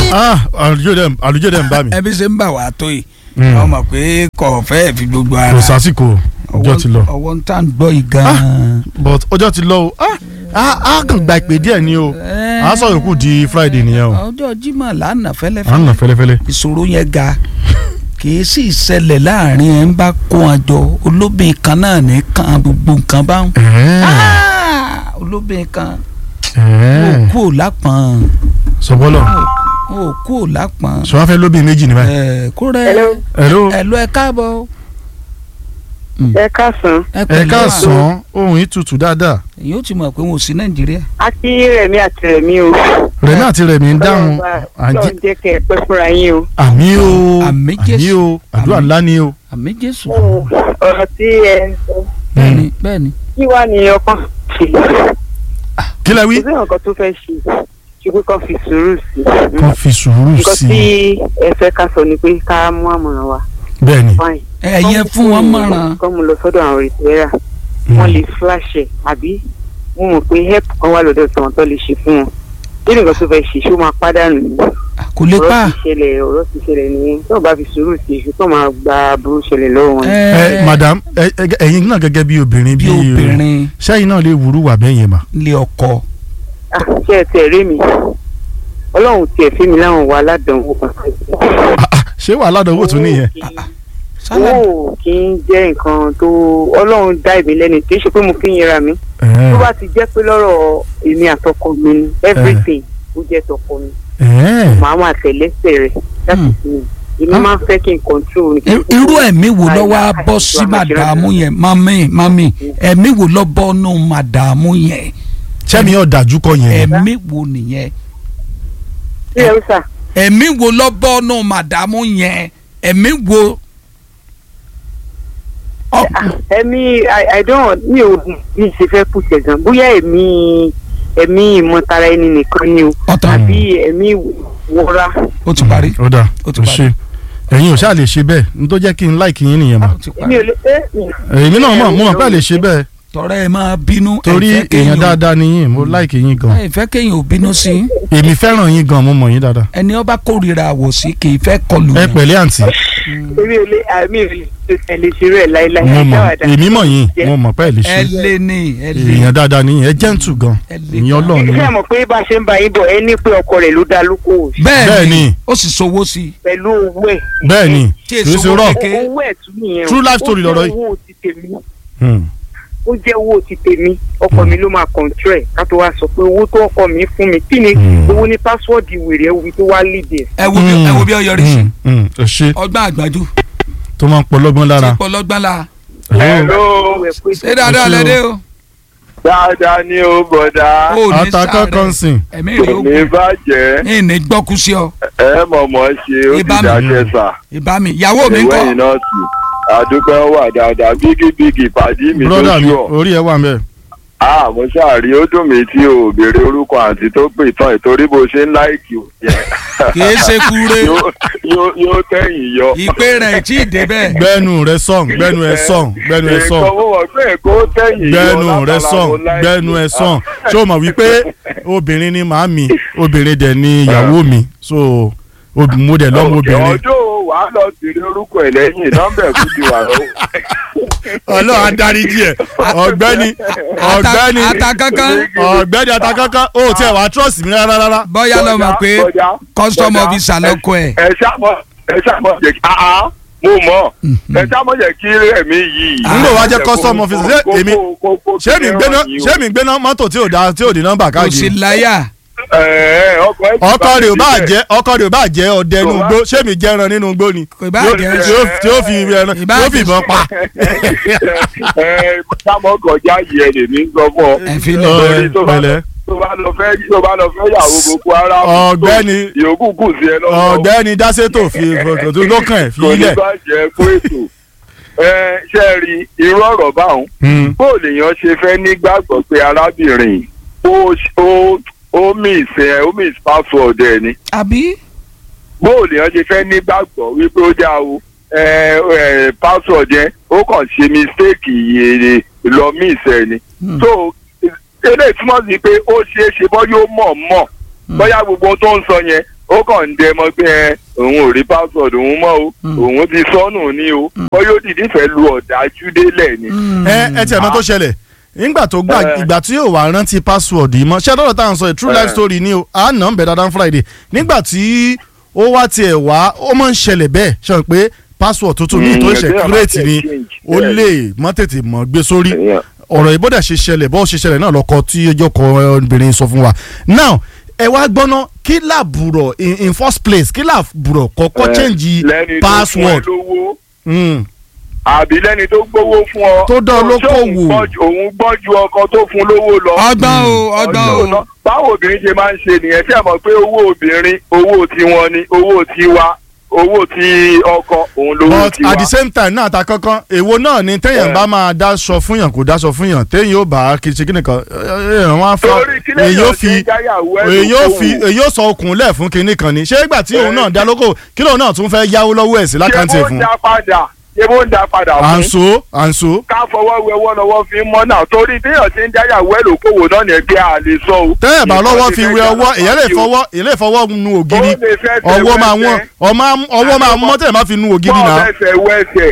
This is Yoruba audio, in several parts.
ah àlùjọ dẹ̀ àlùjọ dẹ̀ ń bá mi. ẹbí ṣe ń bà wá tó yìí Mm. wọ́n mọ̀ pé kò fẹ́ fi gbogbo ara kò sásìkò ọjọ́ ti lọ. ọwọ́ ń tà ń gbọ́ yìí gan-an. but ọjọ́ ti lọ o ah ah a kàn gba ìpè díẹ̀ ni o a sọ yòókù di friday nìyẹn o ọjọ́ Jímọ̀ lánàá à ń nà fẹ́lẹ́fẹ́lẹ́ fẹ́lẹ́fẹ́lẹ́. ìṣòro yẹn ga kì í sì ṣẹlẹ̀ láàrin ẹ̀ ń bá kó wọn jọ olóbìn kan náà ní kan gbogbo nǹkan bá ń. ẹ̀ẹ́ olóbìn kan ó ẹ̀ẹ́ kú ò lápọ̀n sọgbọ́lọ̀ ó kú ò lápọ̀n sọ wá fẹ́ lóbi méjì ní báyìí. ẹ̀ kó rẹ̀ Hello. hello ẹ̀ lọ ẹ káàbọ̀ ẹ káàsán ẹ pẹ̀lẹ́ káàsán ohun yìí tutù dáadáa èyí ó ti mọ̀ pé wọn ò sí Nàìjíríà a kí rẹmi àti rẹmi o rẹ̀mí àti rẹ̀mí ń dáhùn àjí lọ́n jẹ́ kẹ́ ẹ pẹ́ fúnra yín o. àmì o Àmì àmì Jésù. o àdúrà Àmì. ńlá ni o. àmì Jésù ọ̀rọ̀ tí ẹ sọ bẹ́ẹ̀ni bẹ́ẹ̀ni kí wàá ní ọkàn ṣe kí lẹ wí. kò sí nǹkan tó fẹ́ ṣe ṣùgbọ́n kan fi sùúrù sí i. kàn fi sùúrù nǹkan sí tí i ẹ fẹ́ ká sọ ni pé ká mú àmọ̀ràn wa bẹ́ẹ̀ ni. fine. ẹ̀yẹ fún wọn mọ̀ràn kọ́ mu lọ sọ́dọ̀ àwọn rìpẹ́rà wọ́n lè flash ẹ̀ àbí wọ́n mọ̀ pé help kan wà lọ́dọ̀ tí wọ́n tó lè ṣe fún wọn kí nǹkan tó fẹ́ ṣe ṣó máa pàdánù ni kò lè pa ọ̀rọ̀ ti ṣẹlẹ̀ ọ̀rọ̀ ti ṣẹlẹ̀ nìyẹn tó o bá fi sùúrù sí i tó máa gba aburú ṣẹlẹ̀ lọ́wọ́ wọn. ẹ madam ẹ ẹ- ẹ̀yin náà gẹ́gẹ́ bí obìnrin bí bí obìnrin sẹ́yìn náà lè wúrú wà bẹ́ẹ̀ yẹn mà. lé ọkọ Ah, ṣé ẹ tẹ̀ rí mi ọlọ́run tiẹ̀ fi mi láwọn wà ládàánwò kan Ah, ah, ṣé wàhálà àdánwò tún nìyẹn. sálà owó kì í jẹ́ nǹkan tó ọlọ́run dá ìbí lẹ́nu kì í ṣe pé mo fi ń yẹra mi Ẹ̀ẹ́, tó bá ti jẹ́ pé lọ́rọ̀ èmi àtọkọ mi ni everything ó jẹ́ tọkọ mi ẹ̀ẹ́, màá máa tẹ̀lẹ́sẹ̀ rẹ̀ láti Hmm. fi mi èmi máa ń fẹ́ kí n control ní. Ir- irú ẹ̀mí wo ló wá bọ́ sí màdàmú yẹn mami mami ẹ̀mí wo ló bọ́ nù màdàmú yẹn sẹ́mi yóò dájú kọ yẹn. ẹ̀mí wo nìyẹn ṣé ẹ sà ẹ̀mí wo ló bọ́ nù màdàmú yẹn ẹ̀mí wo. Ọ- ẹ̀mí i i don't mi ò mi ṣe fẹ́ kù tẹ̀gàn bóyá ẹ̀mí ẹ̀mí ìmọ̀tara ẹni nìkan ni o ọ̀tàn àbí ẹ̀mí wọra. ó ti parí ó dà Ó ti ó parí. ṣe ẹ̀yin ò ṣáà lè ṣe bẹ́ẹ̀ n tó jẹ́ kí n láìkì yín nìyẹn mà. ó ti mi parí ò lè ẹ èmi náà mọ̀ mo mọ̀ pé ẹ lè ṣe bẹ́ẹ̀ tọrọ ẹ máa bínú torí ẹ fẹ́ kéèyàn- èèyàn dáadáa ni yín mo láìkì yín gan. ẹ fẹ́ kéèyàn ò bínú sí i. èmi fẹ́ràn yín gan mo mọ̀ yín dáadáa. ẹni ọba kórìíra àwòsí kì í fẹ́ kọlù ẹ yàn. pẹ̀lẹ́ àǹtí èmi ò lè àmì ò lè ṣe lè ṣe rẹ̀ láéláé. mo mọ̀ Dáwàdà. èmi mọ̀ yín mo mọ̀ pé ẹ lè ẹ ṣe lé ní ẹ lé èèyàn dáadáa ni yín ẹ jẹ́ǹtù gan ẹ lé ìyẹn ọlọ́run ni ṣé ẹ yín. mọ̀ pé bá a ṣe ń bá yín bọ̀ ẹ ní pé ọkọ rẹ̀ ló dá lóko Bẹ́ẹ̀ bẹ́ẹ̀ ni. ni ó sì sowó sí i. pẹ̀lú owó ẹ̀. bẹ́ẹ̀ ni Tí kì í èso ṣe rọ̀ kékeré. owó ẹ̀ tún nìyẹn o. True life story lọ̀rọ̀ yìí. ó jẹ́ owó ti tèmi Hmm. ó jẹ́ owó ti tèmi ọkọ mi ló máa control ẹ̀ ká tó wá sọ pé owó tó ọkọ mi fún mi kí ni Hmm. owó ní pásíwọ́ọ̀dì wèrè ẹ̀wù tó wá lédè. ẹ wo bí ẹ wo bí ọ yọrí sí. Hmm, hmm, ẹ ṣe ọgbọ́n àgbájú tó máa ń pọ̀ lọ́gbọ́n lára. tí pọlọgbọ́n la. Hello. ṣé dáadáa Ẹ ṣé o. lẹ́dẹ́ o. dáadáa ni ó bọ̀dá ó ní atakọ sáré kọ́nsìn. ẹ̀mí rẹ̀ ó ní gùn bàjẹ́ ní ní gbọ́kú sí ọ. ẹ mọ̀mọ́ ṣe ó ti Ibà mi. dákẹ́ sà ìbá mi ìyàwó mi ń ìwé kọ́. yìí náà sì àdúpẹ́ wà dáadáa bígí bígí pàdí mi tó broda mi ṣú ọ̀ orí ẹ wà ń bẹ̀. ah mo ṣàrí ó dùn mí tí o béèrè orúkọ àǹtí tó pè tán ìtorí bó ṣe ń láìkì ò yẹ kì í ṣe kúre Yóò- yóò- yóò tẹ̀yìn yọ. ìpè rẹ̀ tí ì débẹ̀. gbẹ́nu rẹ sọ̀n gbẹ́nu ẹ sọ̀n gbẹ́nu ẹ sọ̀n nǹkan mo mọ̀ pé èkó tẹ̀yìn yọ gbẹ́nu rẹ látara sọ̀n mo láìkì. gbẹ́nu ẹ sọ̀n ṣé o mọ̀ wípé obìnrin ni màámi obìnrin dẹ̀ ni ìyàwó mi so ob- mo dẹ̀ lọ́mọ Òkè obìnrin. ọjọ́ wàá lọ bèrè orúkọ ẹ̀ lẹ́yìn nọ́mbà ẹ̀kú ti wà lọ́wọ́. ọlọ́run adáríjì ẹ̀ ọ̀gbẹ́ni ọ̀gbẹ́ni ata kankan ọ̀gbẹ́ni atakankan o tiẹ̀ wá trust mi rárá rárá. bọ́yá lọ mọ̀ pé Bọ́jà, custom bọ́jà, officer lọ́kọ ẹ̀. ẹ ṣàmọ ẹ ṣàmọ jẹ kí aa mo mọ ẹ ṣàmọ jẹ kí ẹmí yìí. n lò wá jẹ́ custom officer ṣé èmi ṣé mi gbéná ṣé mi gbéná mọ́tò tí ò dá tí ò di nọ́mbà kò sí káàkiri. láyà. ọkọ rẹ̀ ò bá jẹ́ ọkọ rẹ̀ ò bá jẹ́ ọdẹ inú igbó ṣé mi jẹ́ ẹran nínú igbó ni. kò bá Yóò- jẹ́ tí ó- tí ó fi ẹran tí Ìbá ó jẹ́- fi ìbọn pa. ẹ sámọ kọjá yìí ẹ lèmi ń sọ fún ọ. ẹ fi lẹ̀. Torí tó bá lọ- pẹ̀lẹ́. tó bá lọ fẹ́ tó bá lọ fẹ́ yàwó boko haram. Ọ̀gbẹ́ni- yòókù kù sí ẹ lọ́wọ́. ọ̀gbẹ́ni dáṣẹ́tò fi ìfọ̀kàn tó lókàn ẹ̀ fi kò ní ilẹ̀. bàjẹ́ fún ètò. ẹ ṣe é rí irú ọ̀rọ̀ báwọn Hmm. bó lèèyàn ṣe fẹ́ nígbàgbọ́ pé arábìnrin ó ó ó miss ẹ ó miss password ẹ ni àbí bó lèèyàn ṣe fẹ́ nígbàgbọ́ wípé ó dá o ẹ ẹ password yẹn ó kàn ṣe mistake yèrè lọ miss ẹ ni Hmm. so eléyìí túmọ̀ sí pé ó ṣeé ṣe bọ́ yóò mọ̀ mọ̀ bóyá gbogbo tó ń sọ yẹn ó kàn ń dẹ mọ́ pé ẹ òun ò rí password òun mọ́ o Mm. òun ti sọnù ní o bóyá ó dìdí fẹ́ lu ọ̀dájú délẹ̀ ni. ẹ ẹ tiẹ̀ mọ̀ tó ṣẹlẹ̀ nígbà tó gbà Eh. ìgbà tí yóò wá rántí password yìí mọ́ ṣé àdọ́rọ̀ tá à ń sọ ẹ̀ true life Eh. story ni o à ń nà ń bẹ̀ dáadáa friday nígbà tí ó wá tiẹ̀ wá ó máa ń ṣẹlẹ̀ bẹ́ẹ̀ ṣe hàn pé password tuntun ní Mm, ìtò ìṣẹ̀ ẹgbẹ́ kúrẹ́ẹ̀tì ni change. ó lè mọ́ tètè mọ́ gbé sórí Yeah. ọ̀rọ̀ ìbọ̀dà ṣe ṣẹlẹ̀ bọ́ ṣe ṣẹlẹ̀ náà lọ́kọ tí ọjọ́ kan obìnrin sọ fún wa now ẹ wá gbọ́ná kí làbùrọ̀ in in first place kí làbùrọ̀ kọ́kọ́ Eh, change lẹ́ni tó fún ẹ password lówó Mm. àbí lẹ́ni tó gbówó fún ọ. Tó dán ṣé olókòwò. òun gbọ́ ju- òun gbọ́ ju ọkọ tó fún lówó lọ. ọgbọ́n o ọgbọ́n o ọ̀nà báwo obìnrin ṣe máa ń ṣe nìyẹn tí a mọ̀ pé owó obìnrin owó tiwọn ni owó tiwa owó ti ọkọ òun lówó but tiwa. at the same time náà ta kankan èwo náà ni téèyàn Eh. bá máa dáṣọ fún yàn kó dáṣọ fún yàn téèyàn ó bá kí ṣe kíni kan èèyàn wá fa torí kí lẹ́yìn èyí ó ọ̀sẹ̀ fi jáyàwó ẹ̀ èyí ó lókòwò. fi èyí ó sọ okùn lẹ̀ fún kinní kan ni ṣé ìgbà tí òun Eh. náà dá lóko kí lóun náà tún fẹ́ yáwó lọ́wọ́ ẹ̀ sí lákàntì ẹ̀ ṣé fún bó ń dá padà ṣé bó ń dá padà à ń fún. so à ń so ká fọwọ́ wẹ ọwọ́ lọ́wọ́ fi mọ́ náà torí téèyàn ti ń jáyàwó ẹ̀ lókòwò náà ní ẹgbẹ́ àlè sọ o. tẹ́yẹ̀ bá lọ́wọ́ Nǹkan fi ti wẹ fẹ́ ọwọ́ jà èyàn lè lápá fọwọ́ èyàn lè fọwọ́ nu ògiri Ó lè fẹ́ tẹ ọwọ́ máa wẹ́sẹ̀. wọ́n ọmọ- ọwọ́ máa mọ́ tẹ́yẹ̀ má fi nu ògiri bọ́ọ̀ náà. fẹsẹ̀ wẹsẹ̀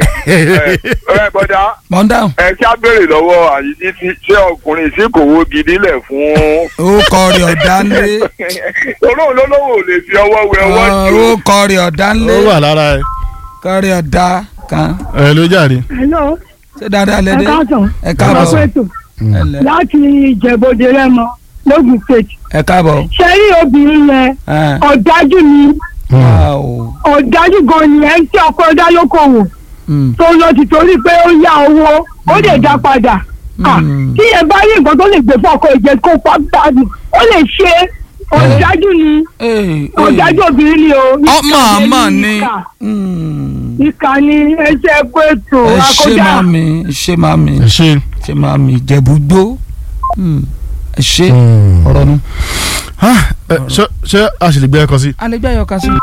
ẹ bọ́dá mọ̀ ń dáhùn ẹ ṣá béèrè lọ́wọ́ àyíjí tí ṣé ọkùnrin sí kò wo gidi lẹ̀ fún. ó kọ rẹ̀ ọ̀dá ńlé olóhùn lólówó ò lè fi ọwọ́ wẹ ọwọ́ jù. ó kọ rẹ̀ ọ̀dá ńlé ó wà lára ẹ kọ rẹ̀ ọ̀dá kan ẹ ló jàre. hello ṣé dáadáa ẹ lẹ́dẹ́ káàsán ẹ ẹ káàbọ̀ kú ètò ẹ lẹ́ láti ìjẹ̀bọ̀dé rẹ́mọ lógùn state ẹ káàbọ̀ ṣe rí obìnrin yẹn ẹ ọ̀dájú ni wow ọ̀dájú gan ni ẹ̀ ń tí ọkọ dá lókòwò Mm. tó lọ ti torí pé ó yá owó ó lè dá padà Ah, Mm. tí ẹ bá rí nǹkan tó lè gbé fún ọkọ ìjẹ kó pa gbádùn ó lè ṣe ọ̀dájú ni Ee, ee. ọ̀dájú obìnrin ni o ọmọ àmọ́ ni ìkà Mm. ìkà ni ẹsẹ̀ kó ètò ẹ ṣe àkọjá máa mi ẹ ṣe máa mi ẹ ṣe. ṣe máa mi jẹ̀búgbó Mm. ẹ ṣe ọ̀rọ̀ nu. Ah, ẹ, ṣé ṣé a sì lè gbé ẹkọ sí. alẹ́gbẹ́ ayọ̀ká sí.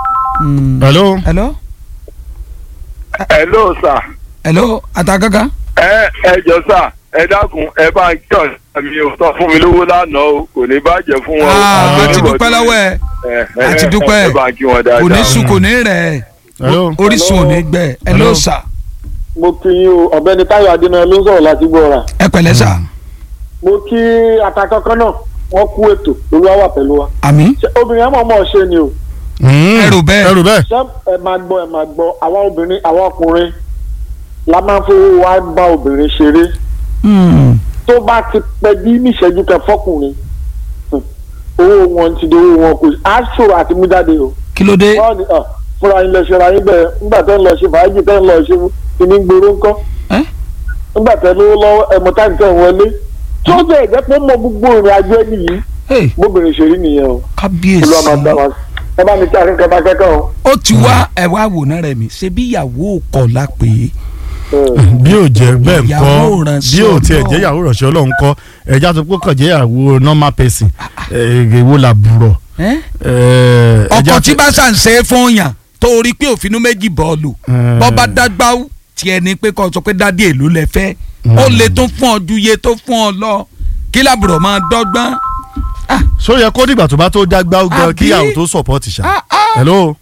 hello. hello hello sir hello àtàgàgà. ẹ ẹ jọ sà ẹ dákun ẹ bá ń kí ọ̀sán mi ò sọ fún mi lówó lánàá o kò ní bàjẹ́ fún wọn. o. Ah, a ti Àbí dúpẹ́ lọ́wọ́ ẹ ẹ, ẹ, a ti dúpẹ́. ẹ bá ń kí wọn dáadáa. kò ní sùn kò ní rẹ̀ hello. orísun ò ní gbẹ ẹ ló sà mo kí yín o ọ̀gbẹ́ni táyọ̀ adénáyọ ló ń sọ̀rọ̀ láti gbọ́ra ẹ pẹ̀lẹ́ sà mo kí atakọ́kọ́ náà wọ́n kú ètò olúwa wà pẹ̀lú wa àmì Ṣé obìnrin àmọ́ ọmọ ṣe ni o Mm. Ẹrù bẹ́ẹ̀. ẹrù bẹ́ẹ̀. ṣé ẹ máa gbọ́ ẹ máa gbọ́ àwa obìnrin àwa ọkùnrin la máa ń fowó wa bá obìnrin ṣeré tó bá ti pẹ́ bí níṣẹ́jú kan fọ́kùnrin hmm, owó wọn ti di owó wọn kò á ṣòro àti mú jáde o kí ló dé wọ́n ní ah, fúnra yín lọ ṣe ra yín bẹ́ẹ̀ nígbà tẹ́ ń lọ ṣe fàájì tẹ́ ń lọ ṣe kíní gbòòrò ńkọ́ Ẹ́? nígbà tẹ́ lówó lọ́wọ́ ẹ̀mọ́ táyì tẹ́ ń wọlé tí ó bẹ̀rẹ̀ jẹ́ pé ó mọ gbogbo ìrìn àjò ẹni yìí Hey, bóbìnrin ṣe rí nìyẹn o kábíyèsí olúwa máa dá wa ẹ bá mi kí akẹ́kọ̀ọ́ bá kẹ́kọ̀ọ́ o. ó ti wá ẹ wá wò náà rẹ̀ mí ṣe bí ìyàwó kọ̀ la pè é bí ò jẹ́ bẹ́ẹ̀ Ìyàwó kọ́ ìránṣẹ́ bí ò tiẹ̀ Ọlọ́run. jẹ́ ìyàwó ìránṣẹ́ ọlọ́run kọ́ ẹja tó pọ̀ kàn jẹ́ ìyàwó normal person èwo la bùrọ̀. Ẹ́? Eh, ẹja ọkọ tí tó- bá ṣàǹṣe fún yàn tó rí pé òfinú méjì bọ́ọ̀lù Eh. bọ́ bá dágbá tiẹ̀ ní pé kó sọ pé dádì èlò lẹ fẹ́ ó lè tún fún ọ ju iye tó fún ọ lọ kí làbùrọ̀ máa dọ́gbọ́n. so yẹ kó dìgbà tó bá tó dágbá ó gan Àbí? kí ìyàwó tó support ṣá. Ah, ah. hello.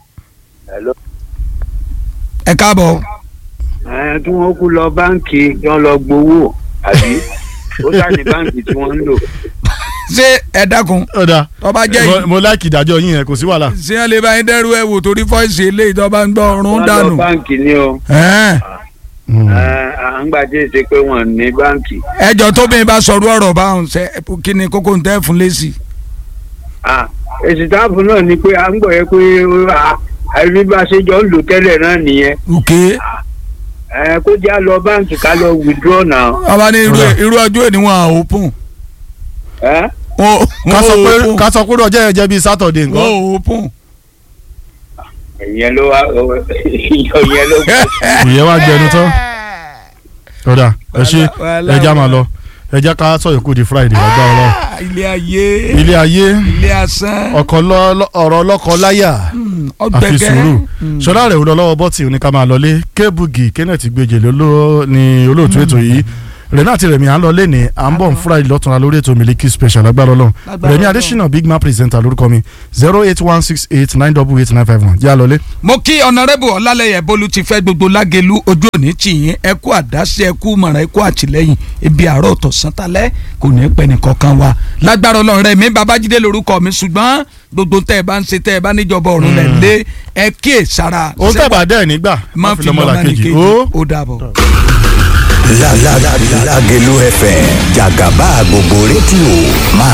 ẹ káàbọ̀ ẹ kí wọn kú lọ báǹkì kí wọn lọ gbowó àbí ó sáni báǹkì tí wọn ń lò. ṣé ẹ dákun ọ̀dà tó bá jẹ́ mo- yìí mo láìkì ìdájọ́ yín yẹn kò sí wàhálà. ṣé ẹ lè bá yín dẹ́rù ẹ̀ wò torí fọ́ọ̀sì eléyìí tó bá ń gbọ́ ọ̀run wọn lọ dànù. báǹkì ni o Ẹ́n. ẹ à ń gbà tí ì ṣe pé wọn ní báǹkì. ẹjọ́ tóbìnrin bá sọ̀rọ̀ ọ̀rọ̀ báwọn ṣe kí ni kókó ń tẹ́ fún lẹ́sì. Ah, èsì táàbù náà ni pé à ń gbọ́ yẹ pé ah, àìrí bá a ṣe jọ ń lò tẹ́lẹ̀ náà nìyẹn òkè ẹ kó já lọ báǹkì ká lọ withdraw náà. ọba ní irú Ọ̀dà. irú ọjọ́ ènìyàn à open. ẹ wọ́n ká sọ pé open. ká sọ pé ọjọ́ yẹn jẹ́ bíi Saturday nǹkan. wọ́n open. ìyẹn ló wá ìyẹn ló kù. ìyẹn wá gbẹnu tán. ọ̀dà ẹ ṣe Wàhálà, ẹja máa wàhálà. lọ ẹja ká sọ yòókù di Friday ọgbà ọlọ́run. Ah, ilé ayé ilé ayé ilé asán ọkọ lọ- lọ- ọ̀rọ̀ ọlọ́kọ láyà Hmm, àfi ọgbẹgẹ sùúrù Hmm. ṣọlá rẹ̀ wúlọ lọ́wọ́ bọ́tì ní ká máa lọlé kébùgì kenneth gbèjè ló ní olóòtú ètò yìí rẹ̀mí àti rẹ̀mí à ń lọ lẹ́ni à ń bọ̀ ń fúra ìlọ́tún lórí ètò Miliki Special agbára ọlọ́run Lágbára rẹ̀mí Ọlọ́run. adésínà big man presenter lórúkọ mi zero eight one six eight nine double eight nine five one yá lọlé. mo kí ọ̀nàrẹ́bù ọ̀làlẹ́yẹ bólú ti fẹ́ gbogbo lágẹ̀lú ojú òní tì yín ẹ kú àdáṣe ẹ kú mọ̀ràn ẹ kú àtìlẹ́yìn ibi àárọ̀ tó sántalẹ́ kò ní pẹ́ nìkankan wa lágbára ọlọ́run rẹ̀ mi babájídé lórúkọ mi ṣùgbọ́n gbogbo tẹ́ ẹ bá ń ṣe tẹ́ ẹ bá níjọba ọ̀run rẹ̀ lé ẹ kíyè sára òun tẹ̀ bá dẹ́ nígbà má fi lọ́mọ làkejì. nìkejì ó ó dàbọ̀. La la la Lagelu FM Jagaba gbogbo rédíò máa